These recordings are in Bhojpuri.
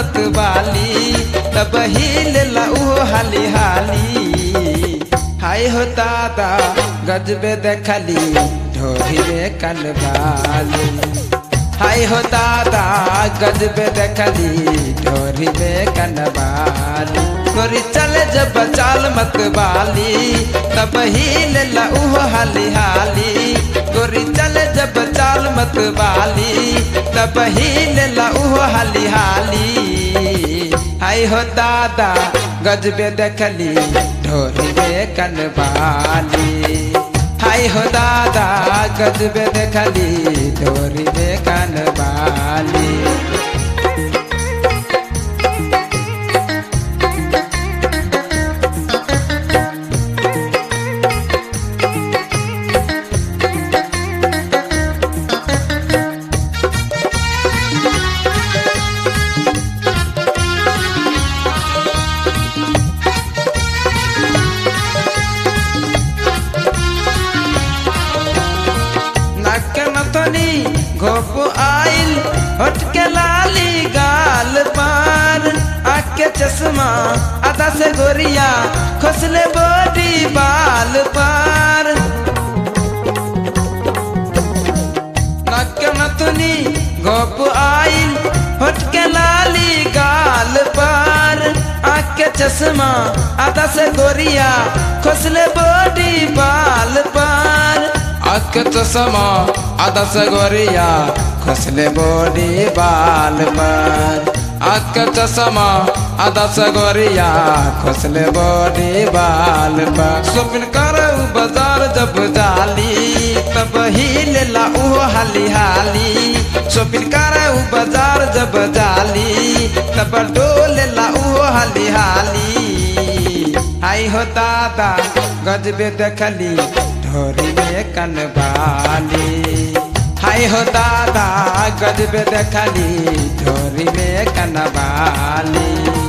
मत बाली तब ही लेला उहो हाली हाली हाय हो दादा गजबे देखली ढोरी में कनवाली हाय हो दादा गजबे देखली ढोरी में कनवाली गोरी चले जब चाल मत बाली तब ही लेला उहो हाली हाली गोरी चले जब चाल मत बाली तब ही लेला उहो हाली हाली हाय हो दादा गजबे देखली ढोरी में कनवाली हाय हो दादा गजबे देखली ढोरी में कनवाली नाक नथनी घोप आइल होठ के लाली गाल पार आँख के चश्मा आधा से गोरिया खोसले बॉडी बाल पार नाक नथनी घोप आइल होठ के लाली गाल पार आँख के चश्मा आधा से गोरिया खोसले बॉडी बाल पार आँख के चश्मा आधा से गोरिया खोसले बॉडी बाल पार आँख के चश्मा आधा से गोरिया खोसले बॉडी बाल पार शॉपिंग करऊ बाजार जब जाली तब ही लेला उहो हाली हाली शॉपिंग करऊ बाजार जब जाली तब डोलेला उहो हाली हाली आई हो दादा गजबे देखली ढोरी में कनवाली हाय हो दादा गजबे देखली ढोरी में कनवाली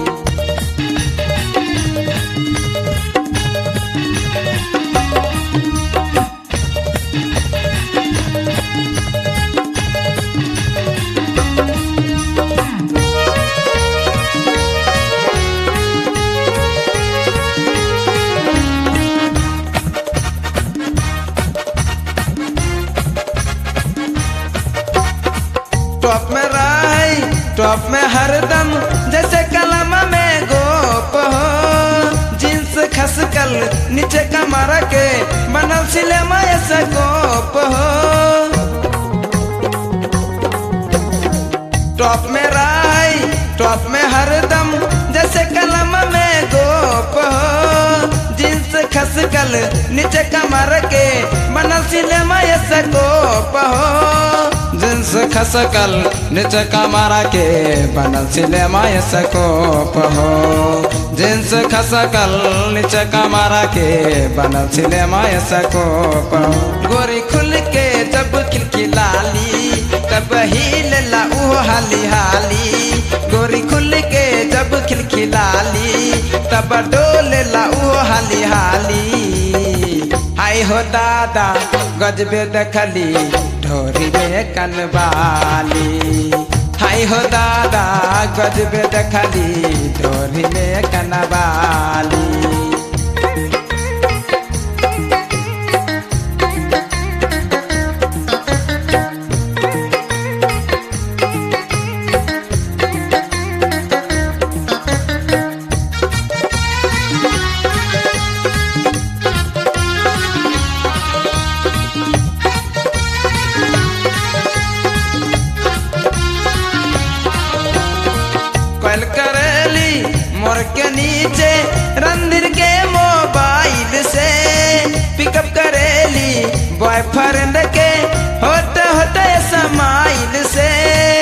टॉप में राय टॉप में हरदम जैसे कलम में गोप हो जींस खसकल नीचे कमर के बनल सिलेमा ऐसे गोप हो टॉप में राय टॉप में हरदम जैसे कलम में गोप हो जींस खसकल नीचे कमर के बनल सिलेमा ऐसे गोप हो जींस खसकल नीचे कमरा के बनल सिलेमा सकोप हो जींस खसकल नीचे कमरा के बनल सिलेमा सकोप हो गोरी खुल के जब खिलखिलाली तब ही लेला उहो हाली हाली गोरी खुल के जब खिलखिलाली तब डोलेला उहो हाली हाली हाय हो दादा गजबे देखली ढोरी में कनवाली हाय हो दादा गजबे देखली ढोरी में कनवाली कल करेली मोर के नीचे रंधिर के मोबाइल से पिकअप करेली बॉयफ्रेंड के होते होते समाइल से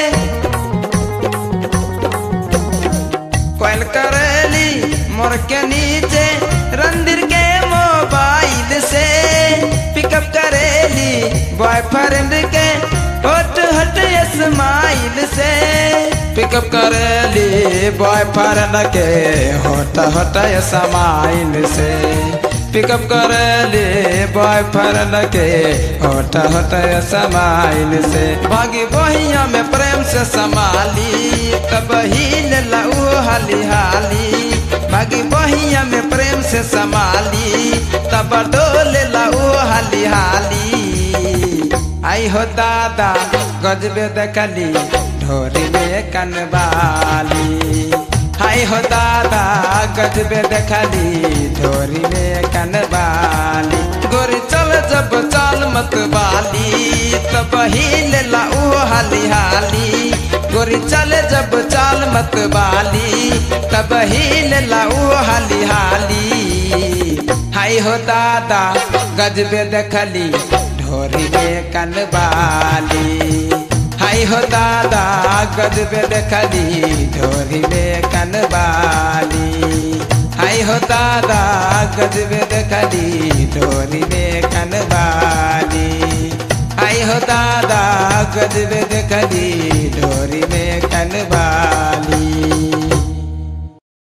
कल करेली मोर के नीचे रंधिर के मोबाइल से पिकअप करेली बॉयफ्रेंड के होट होट स्माइल से पिकअप करेली बॉयफ्रेंड के होट होट स्माइल से पिकअप करेली बॉयफ्रेंड के होता होता समाइल से भागी बहिया में प्रेम से संभाली तब ही लऊ हाली हाली भागी बहिया में प्रेम से संभाली तब डोले लऊ हाली हाली आई हो दादा गजबे देखली ढोरी में कनवाली हाय हो दादा गजबे देखली ढोरी में कनवाली गोरी चल जब चाल मत बाली तब हिल लाऊ हाली हाली गोरी चल जब चाल मत बाली तब हिल लाऊ हाली हाली हाय हो दादा गजबे देखली ढोरी में कनवाली हाय हो दादा गजबे देखली ढोरी में कनवाली हाय हो दादा गजबे देखली ढोरी में कनवाली हाय हो दादा गजबे देखली ढोरी में कनवाली